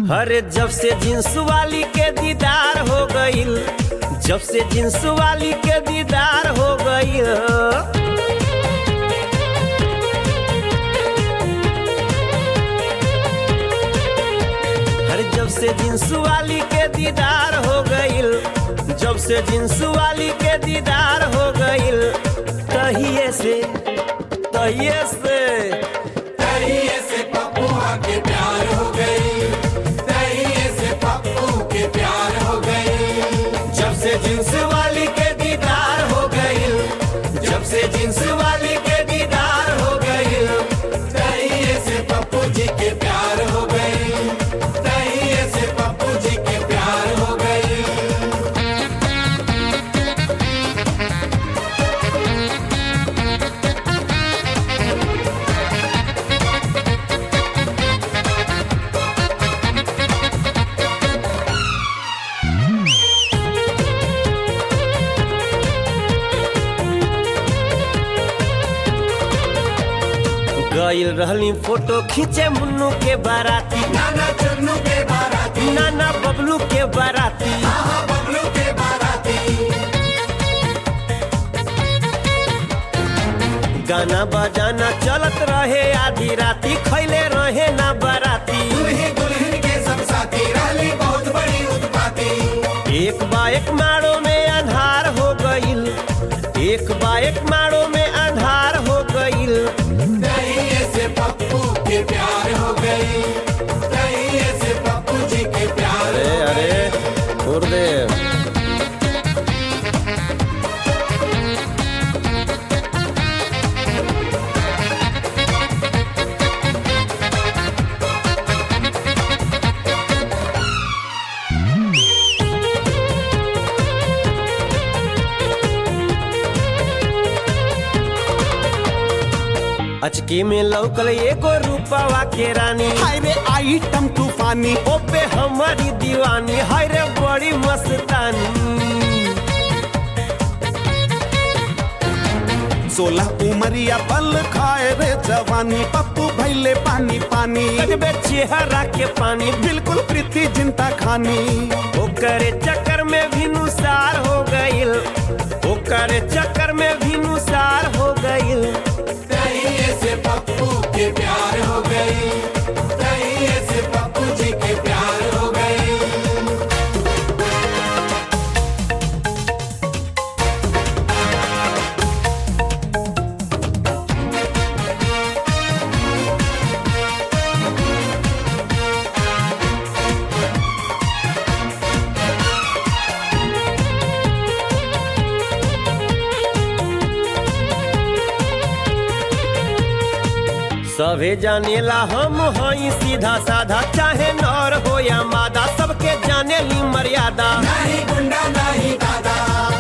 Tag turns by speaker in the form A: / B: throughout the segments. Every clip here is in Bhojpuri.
A: अरे जब से जींस वाली के दीदार हो गईल जब से जींस वाली के दीदार हो गईल अरे जब से जींस वाली के दीदार हो गईल जब से जींस वाली के दीदार हो गईल तहिए से तहिए से
B: तहिए से पप्पुआ के प्यार हो गई तहिए से पप्पू के प्यार हो गई
A: जब से जींस वाली के दीदार हो गईल जब से जींस वाली के दीदार हो गईल
B: तहिए से पप्पू जी के प्यार हो गई तहिए से पप्पू जी के प्यार हो गई
A: गईल रहली फोटो खींचे मुन्नू के बाराती
B: नाना चुन्नू के बाराती
A: नाना बबलू के बाराती
B: आहा बबलू के बाराती
A: गाना बजाना चलत रहे आधी राती खैले रहे ना बाराती
B: दुल्ही दुल्हन के सब साथी रहली बहुत बड़ी उत्पाती
A: एक बाइक मारो में अंधार हो गईल एक बाइक मारो में अंधार हो गईल
B: तहिए से पप्पू के प्यार हो गई तहिए से पप्पू जी के प्यार
A: अरे
B: हो गई
A: अरे गुरुदेव अचकी में लौकल एगो रूपावा के रानी
C: हाय रे आइटम तूफानी
A: ओपे हमारी दीवानी हाय रे बड़ी मस्तानी
C: सोलह उमरिया पल खाए रे जवानी पप्पू भैले पानी पानी
A: लगबे चेहरा के पानी
C: बिल्कुल प्रीति जिंता खानी
A: ओकरे चक्कर में भी नुसार हो गईल ओकरे चक्कर में भी नुसार हो गईल
B: तहिए से पप्पू के प्यार हो गई तहिए से पप्पू जी के प्यार हो गई
A: सभे जानेला हम हई सीधा साधा चाहे नर हो या मादा सबके जाने ली मर्यादा
B: नहीं गुंडा नहीं दादा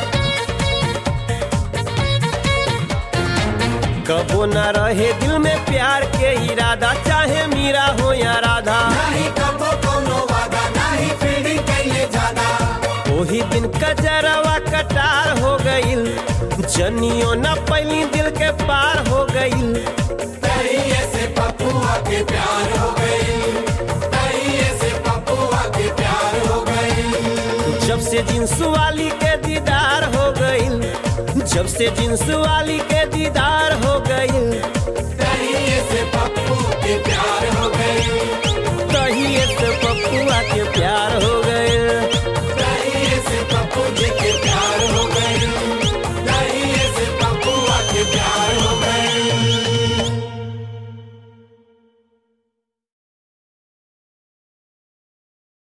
A: कबो न रहे दिल में प्यार के इरादा चाहे मीरा हो या राधा
B: नहीं कबो कोनो वादा नहीं फील्डिंग कैले ज्यादा
A: वही दिन कजरवा कटार हो गईल जनियो न पहली दिल के पार हो गईल
B: तहिए से पप्पुआ के प्यार हो गई तहिए से पप्पुआ के प्यार हो गई
A: जब से जींस वाली के दीदार हो गईल जब से जींस वाली के दीदार हो